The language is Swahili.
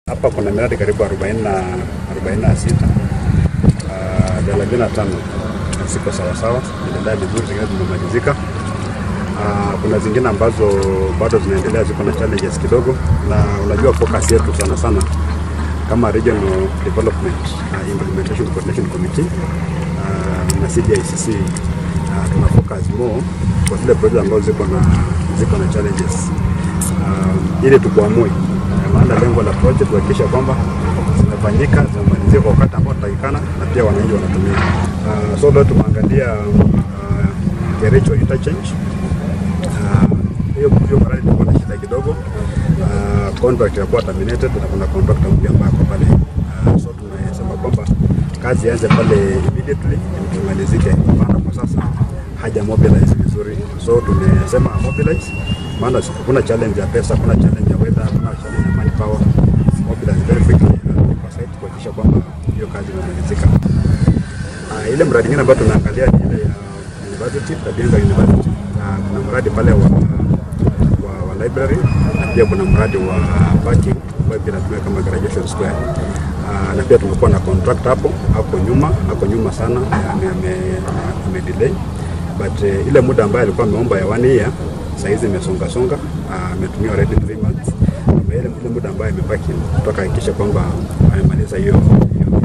Hapa kuna miradi karibu 40 na 46 uh, thelathini na tano ziko sawasawa, zinaendelea vizuri, zingine zimemalizika. Uh, kuna zingine ambazo bado zinaendelea, ziko na challenges kidogo, na unajua focus yetu sana sana kama Regional Development uh, Implementation Coordination Committee uh, na CDICC uh, tuna focus more kwa zile project ambazo ziko na ziko na challenges uh, ili tukuamue, maana lengo la project kuhakikisha kwamba zimefanyika zimemalizika kwa wakati ambao tutakikana na pia wananchi wanatumia. Uh, so leo tumeangalia uh, Kericho interchange Uh, hiyo hiyo mradi tulikuwa na shida kidogo. Uh, contract ilikuwa terminated na kuna contract mpya ambayo kwa pale. Uh, so tumesema kwamba kazi ianze pale immediately imalizike, maana kwa sasa haja mobilize vizuri. So tumesema mobilize, maana kuna challenge ya pesa, kuna challenge ya weather, kuna challenge ya manpower. Mobilize very quickly uh, kwa site kuhakikisha kwamba hiyo kazi imemalizika. Uh, ile mradi mwingine ambayo tunaangalia ni ile ya university, Kabianga University. Uh, kuna mradi pale wa, wa, wa library na pia kuna mradi wa parking ambayo pia natumia kama graduation square. Uh, na pia tumekuwa na contract hapo hapo nyuma hapo nyuma sana ame, ame, ame delay but uh, ile muda ambayo alikuwa ameomba ya one year saa hizi imesonga songa, ametumia uh, already 3 months. Ile, ile muda ambayo imebaki tutahakikisha kwamba amemaliza hiyo hiyo